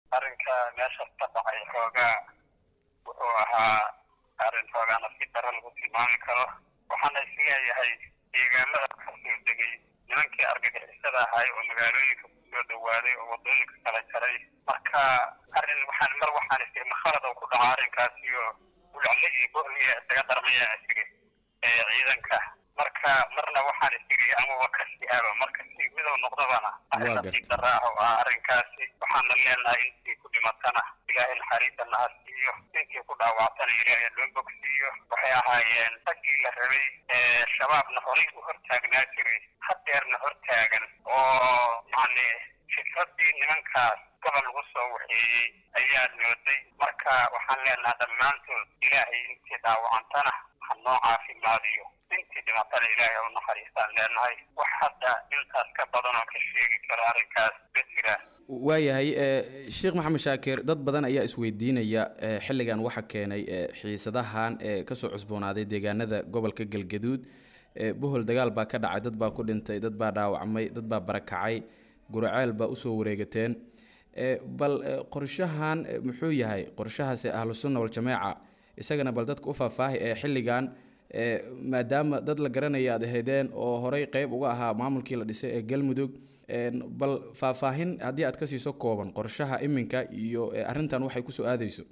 arrinka meeshaas ka dhacay xoogaa wuxuu ahaa arrin xoogaa nasiib darro lagu tilmaami karo waxaana isleeyahay deegaamada kasoo degay nimankii argagixisada ahay oo magaalooyinka kusoo dhawaaday oo waddooyinka kala jaray marka arrin waxaan mar waxaan isiri makhalad oo ku dhaca arrinkaasiyo ulcle iyo bohliya isaga darmaya isiri ee ciidanka marka marna waxaan isiri ama waa ka sihaaba marka si midoo noqdabana arrin nasiib darro ah oo ah arrinkaasi waxaana leenahay intii ku dhimatana ilaahay naxariisana ha siiyo intii ku dhaawactana ilaahay loo bogsiiyo waxay ahaayeen raggii la rabay ee shabaabna horay u hortaagnaa jiray hadeerna hortaagan oo yacni fikradii nimankaas gobol lagu soo waxeeyey ayaa nooday marka waxaan leenahay dhammaantood ilaahay intii dhaawacantana ha noo caafimaadiyo intii dhimatana ilaahay ha u naxariistaan leenahay wax hadda intaas ka badan oo ka sheegi karo arrinkaas ma jiraan waayahay sheekh maxamed shaakir dad badan ayaa isweydiinaya xilligan waxa keenay xiisadahan ee kasoo cusboonaaday deegaanada gobolka galgaduud bohol dagaal baa ka dhacay dad baa ku dhintay dad baa dhaawacmay dad baa barakacay guraceel baa usoo wareegateen bal qorshahan muxuu yahay qorshahaasi ahlu sunna waljamaaca isagana bal dadka u faahfaahi ee xilligan maadaama dad la garanaya aad ahaydeen oo horey qeyb uga ahaa maamulkii la dhisay ee galmudug bal faahfaahin haddii aad ka siiso kooban qorshaha iminka iyo arrintan waxay kusoo aadayso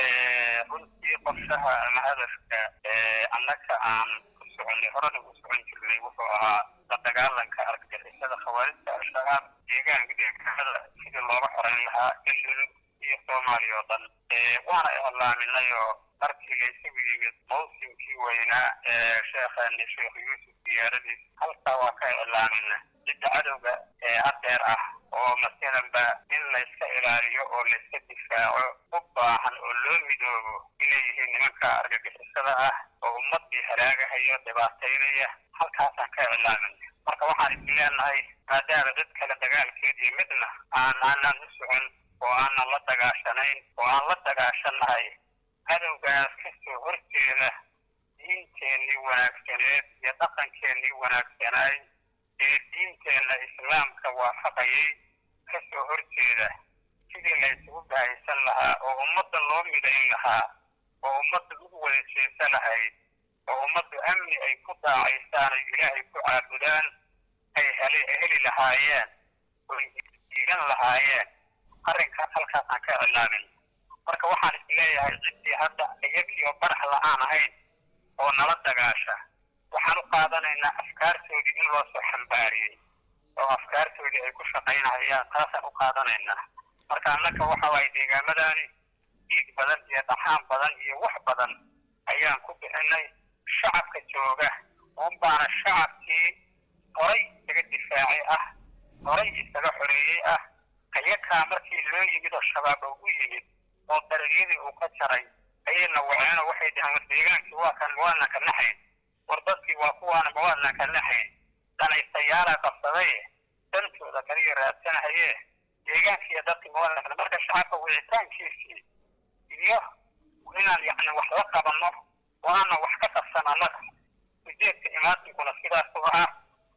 runtii qorshaha ama hadafka annaga aan ku soconay horena u socon jirnay wuxuu ahaa la dagaalanka argagixisada khawaarijta al-shabaab deegaanka deegaanada sidii looga xoreyn lahaa galmudug iyo soomaaliya oo dhan waana iclaaminay oo markii laysugu yimid mawsimkii weynaa ee sheekheeni sheekh yuusuf diyaaradiis halkaa waa ka iclaamina cidda cadowga ee hadeer ah oo masalanba in layska ilaaliyo oo layska difaaco u baahan oo loo midoobo inay yihiin nimanka argagixisada ah oo ummadii halaagahaya dhibaataynaya halkaasaan ka iclaaminay marka waxaan is leenahay maadaama dad kale dagaalkeed iyo midna aan aanan u socon oo aanan la dagaashanayn oo aan la dagaashanahay cadowgaas kasoo horjeeda diinteennii wanaagsaneed iyo dhaqankeennii wanaagsanaay ee diinteenna islaamka waafaqayay kasoo horjeeda sidii laysugu bahaysan lahaa oo ummadda loo midayn lahaa oo ummadda ugu wada jeesa lahayd oo ummaddu amni ay ku daacaystaan ay ilaahay ku caabudaan ay heli heli lahaayeen oo diigan lahaayeen arrinkaas halkaasaan ka iclaamin marka waxaan is leeyahay ciddii hadda iyagiioo barax la-aan ahayn oo nala dagaasha waxaan u qaadanaynaa afkaartoodii in loo soo xambaariyey oo afkaartoodii ay ku shaqaynahayaan taasaan u qaadanaynaa marka annaka waxa waaye deegaamadaani dhiig badan iyo dhaxaan badan iyo wax badan ayaan ku bixinay shacabka jooga unbaana shacabkii horay isaga difaacay ah horay isaga xoreeyey ah ayakaa markii loo yimid oo shabaab oo u yimid oo daragyadii uu ka jaray ayayna waceen oo waxay dhaheen war deegaankii waa kan mawaadnan ka naxayn war dadkii waa kuwaana mawaadnan ka naxayn danaystayaala qabsaday dantooda kaliya raadsanahaye deegaankii iyo dadkii mawaadnan ka marka shacabka wicitaankiisii iyo inaan yacni wax la qabanno oo aanan wax ka qabsan annaga ujeedka imaatinkuna sidaas u ah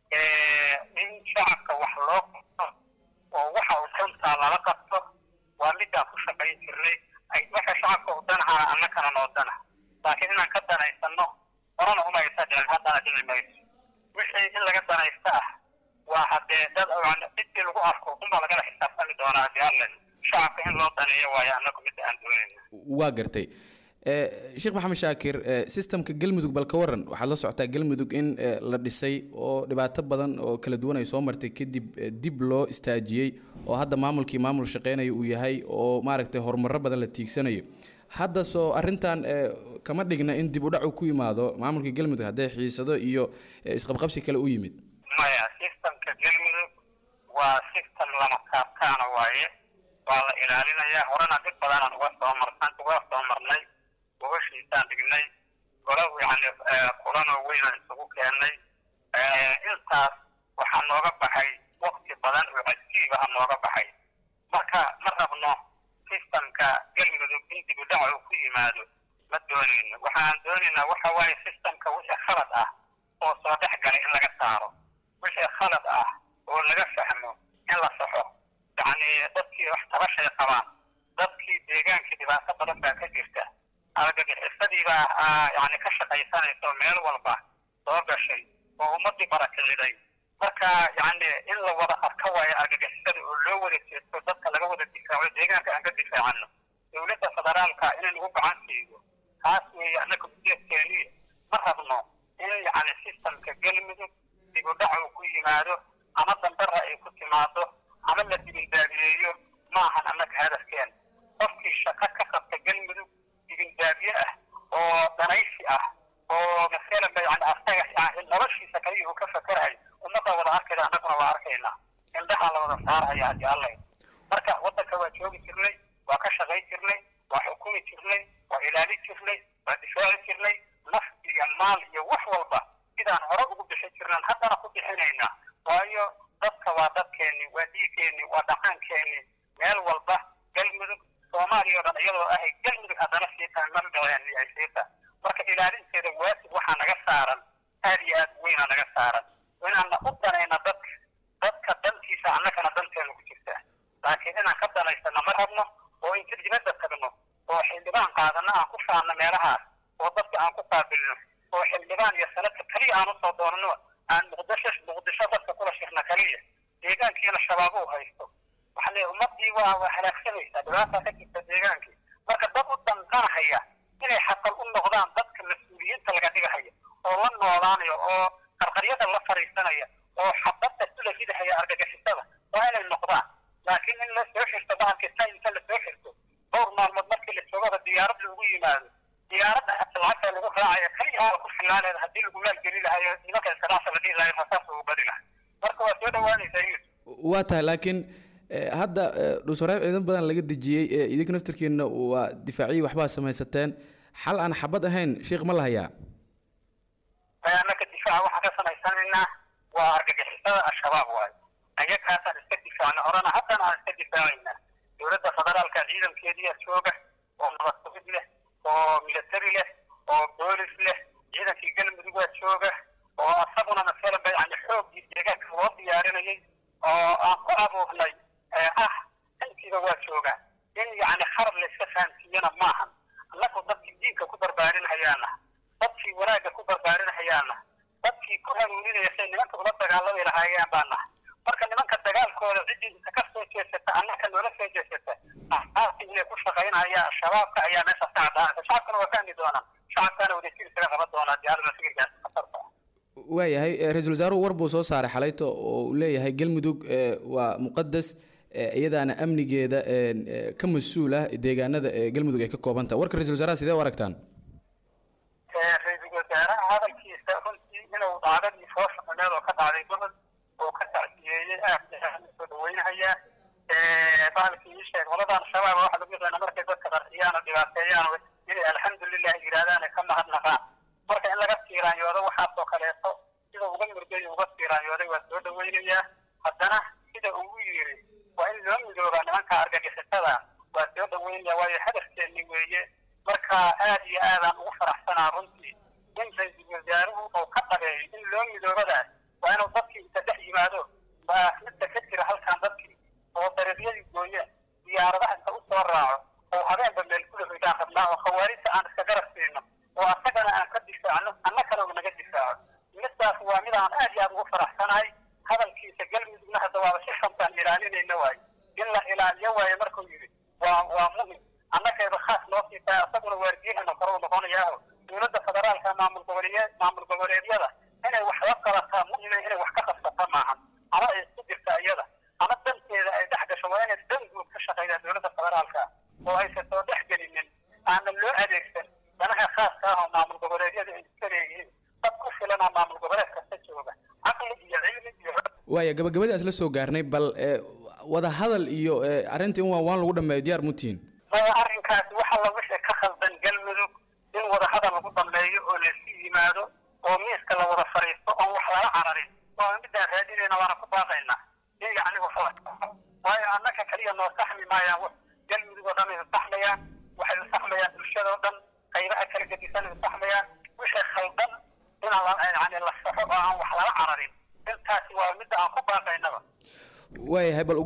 in shacabka wax loo qabto oo waxa uu runtaa lala qabto waa midaan ku shaqayn jirnay waxa shacabka u danahana annakana noo dana laakiin inaan ka danaysanno horena umaysa dhicin haddana dhici mayso wixii in laga danaysta ah waa haddee dad cidii lagu arko unbaa lagala xisaabtami doonaa haddii alle shacabka in loo daneeyo waayo annagu midda aan doonayna waa gartay sheekh maxamed shaakir systemka galmudug bal ka waran waxaad la socotaa galmudug in la dhisay oo dhibaato badan oo kala duwan ay soo martay kadib dib loo istaajiyey oo hadda maamulkii maamul shaqeynayo uu yahay oo maaragtay horumaro badan la tiigsanayo hadda soo arrintan kama dhigna in dib u dhac uu ku yimaado maamulka galmudug haddee xiisado iyo isqabqabsi kale u yimid maya systemka galmudug waa system lama kaabkaana waaye waa la ilaalinayaa horena dhib badanaan uga soo marsan uga soo marnay gobashiisaan dhignay golo yani kulanoo weynaan isugu keennay intaas waxaa nooga baxay wakti badan oo cajiib ah nooga baxay marka ma rabno systemka galmudug in dib u dhaca uu ku yimaado ma doonayno waxaan doonaynaa waxa waaye systemka wixii khalad ah oo soo dhex galay in laga saaro wixii khalad ah oo laga fahmo in la saxo yacni dadkii wax tabashay qabaan dadkii deegaankii dhibaato badan baa ka jirta argagixisadii baa yani ka shaqaysanaysa oo meel walba soo gashay oo ummadii barakiciday marka yani in la wada arka waayo argagixisada oo loo wada jeesto dadka laga wada difaaco deegaanka aan ka difaacano dowladda federaalka inay nagu gacan siiyo taas weeye annaka ujeedkeeni ma rabno in yani sistamka galmudug dibudhac uu ku yimaado ama dambara ay ku timaado ama la dibindaabiyeeyo ma ahan annaka hadafkeen qofkii shaqo ka qabta galmudug dibindaabiye ah oo danaysi ah oo masalanba yani asaga yani noloshiisa kaliya uu ka fakerahay ummadda wada arkayda annaguna waa arkaynaa indhaha la wada saarhaya haddii allay marka waddanka waa joogi jirnay waa ka shaqayn jirnay waa xukumi jirnay waa ilaalin jirnay waa difaaci jirnay naf iyo maal iyo wax walba sidaan hore ugu bixin jirnaan haddana ku bixinaynaa waayo dadka waa dadkeenni waa dhiigeenni waa dhaqankeenni meel walba galmudug soomaaliya o dhan iyadoo ahay galmudug haddana sii tahay mar dhaween ay sii tahay marka ilaalinteeda waajib waxaa naga saaran aad iyo aad weynaa naga saaran inaanna u danayna dadka dadka dantiisa annagana danteenu ku jirtaa laakiin inaan ka danaysana ma rabno oo inta dibadda tagno oo xildhibaan qaadana aan ku faanno meelahaas oo dadka aan ku qaabilno oo xildhibaan iyo sanadka kaliya aan usoo doonno aan muqdisho muqdisho dadka kula shirna kaliya deegaankiina shabaab uu haysto waxaa leeyahay ummadii waa waa halaagsanaysaa dhibaataa ka jirta deegaankii marka dad u danqanahaya inay xaqal u noqdaan dadka mas-uuliyiinta laga dhigahaya oo la noolaanaya oo qarqaryada la fariisanaya oo xabadda kula ridahaya argagixisada waa inay noqdaan laakiin in la soo xirto bahalkii ta inta la soo xirto dhowr maalmood markii la joogaba diyaarad lagu yimaado diyaaradda lacagta lagu raacaya kaliya ku filaaleeda haddii lagu maalgeli lahayo nimanka iskalaasa la dhihi lahayo rasaas ugu badi lahay marka waa soo dhawaanaysaa yusuf waa tahay laakiin hadda dhuuswareeb ciidan badan laga dejiyey idinka naftarkiina waa difaaciyi waxbaa samaysateen xal aan xabad ahayn sheikh ma lahayaa annaka difaaca waxaan ka samaysanaynaa waa argagixisada al-shabaab waayo ayagaasaan iska difaacna horena haddana aan iska difaacaynaa dowladda federaalka ciidankeediya jooga oo nabadgubid leh oo military leh oo boolis leh ciidankii galmudug waa jooga oo asaguna masalan ba yani xoogii deegaanka loo diyaarinayay oo aan ku abuurnay ah intiiba waa jooga in yani kharab la iska fahamsiiyana maahan annagu dadkii diinka ku barbaarinhayaana dadkii wanaagga ku barbaarinhayaana dadkii ku hanuuninaya say nimanka ula dagaalami lahaayeen baa nahay marka nimanka dagaalkooda ciddii inta ka soo jeesata annaka noola soo jeesata asaasi inay ku shaqaynaya shabaabka ayaa meeshaas ka caddaanaysa shacabkana waa fahmi doonaan shacabkana wadajir isaga qaban doonaa diyaalada fikirkaas khatarta waayahay ra-iisul wasaaruhu war buu soo saaray xalayto oo uu leeyahay galmudug waa muqadas iyadaana amnigeeda ka mas-uul ah deegaanada galmudug ay ka kooban tahay warka ra-isul wasaaraha sidee u aragtaan ra-iisul wasaaraha hadalkiisa runtii inuu dhacdadii foosha xumeed oo ka dhacday gobol oo ka tacsiyeeyey aad aad usoo dhaweynahayaa bahalkii ii sheeg qoladan shabaab waxa lagu yaqaana markay dadka qarxiyaan oo dhibaateeyaan inay alxamdulilah yidhaahdaan ay ka mahadnaqaan marka in laga tiiraanyoodo waxaasoo kaleeto sida uga murgay uga tiiraanyooday waa soo dhaweynayaa haddana sida ugu yiri waa in loo midoobaa nimanka argagixisada waa soo dhaweynaya waayo hadafkeenni weeye marka aad iyo aadaan ugu faraxsanaa runtii in ra-iisul wasaaruhu uu ka dhabeeyo in loo midoobadaas waa inuu dadkii inta dhex yimaado baa midda ka jira halkan dadkii oo dariiqyadii gooyeen diyaaradaha inta u soo raaco oo habeenba meel kula hoydaan rabnaa oo khawaarijta aan iska garab siino oo asagana aan ka difaacno annakana uu naga difaaco midaas waa mid aan aad iyo aad ugu faraxsanahay hadalkiisa galmudugna hadda waaba si xuntaan ilaalinayna waayo in la ilaaliyo waayo markuu yidhi waa waa muhim annagayba khaas noo sii tahay asaguna waardiyaheena kore u noqonayaaho dowladda federaalka maamul goboleed maamul goboleedyada inay wax la qabataa muhima inay wax ka qabsata maahan ama ay isku jirta iyada ama danteeda ay dhex gasho waa inay dan guud ka shaqeeyaa dowladda federaalka oo aysan soo dhex gelinin aanan loo adeegsan danaha khaaska ah oo maamul goboleedyada ay iska leeyihiin dad ku filanaa maamul goboleed kasta jooga caqli iyo cilmi iyo waaya gabagabadaas la soo gaarnay bal wada hadal iyo arrinta in waan waan lagu dhameeyo diyaar mutiin maya arrinkaasi waxa la wixii ka khaldan galmudug in wada hadal lagu dhameeyo oo laysu yimaado oo miiska la wada fariisto oon wax lala cararin waa midaan raadinayna waana ku baaqaynaa in yacni wax waayo annaka kaliya noo saxmi maayaan galmudug oo dhan ay saxmayaan waxay u saxmayaan bulshada oo dhan qaybaha kala gedisan ay saxmayaan wixii khaldan inaan yani la saxo oo aan wax lala cararin intaasi waa midda aan ku baaqaynaba waayahay bal ugu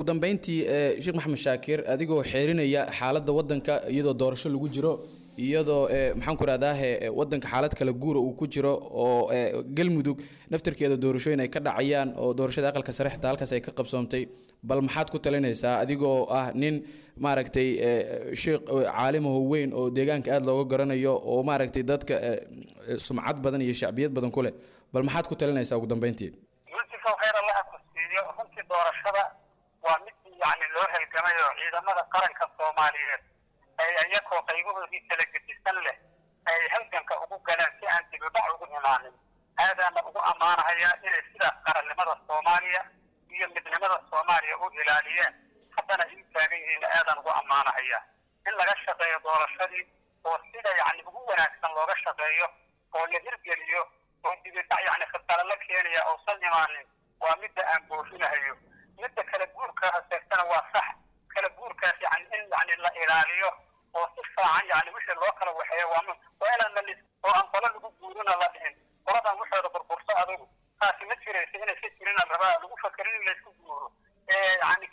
ugu dambeyntii sheekh maxamed shaakir adigoo xeerinaya xaaladda waddanka iyadoo doorasho lagu jiro iyadoo maxaan ku rahdahe waddanka xaalad kala guura uu ku jiro oo galmudug naftarkeeda doorashooyin ay ka dhacayaan oo doorashada aqalka sare xitaa halkaas ay ka qabsoomtay bal maxaad ku talinaysaa adigoo ah nin maaragtay sheekh caalimaho weyn oo deegaanka aada looga garanayo oo maaragtay dadka sumcad badan iyo shacbiyad badan ku leh bal maxaad ku talinaysaa ugu dambeyntii yuusufow khayr allaha ku siiyo runtii doorashada waa mid yacni loo halgamay oo ciidamada qaranka soomaaliyeed ay iyakoo qaybahoodii kala gedisan leh ay halganka ugu galeen si aan dibidhac ugu imaanin aadaana ugu ammaanahayaa inay sidaas qarannimada soomaaliya iyo midnimada soomaaliya u ilaaliyeen haddana ii taagan yihiin aadaan ugu ammaanahayaa in laga shaqeeyo doorashadii oo sida yacni ugu wanaagsan looga shaqeeyo oo la hirgeliyo oo dibidhac yacni khasare la keenaya uusan imaanin waa midda aan boofinahayo midda kala guurka haseegtana waa sax kala guurkaas yani in yani la ilaaliyo oo si fiican yani wixii loo kala waxeeyo waa waa inaan la lis oo aan qolo lagu guurina la dhihin qoladan waxooda burburso adugu taasi ma jiraysa inay ka jirin rabaa lagu fakerin in laysku guuro yani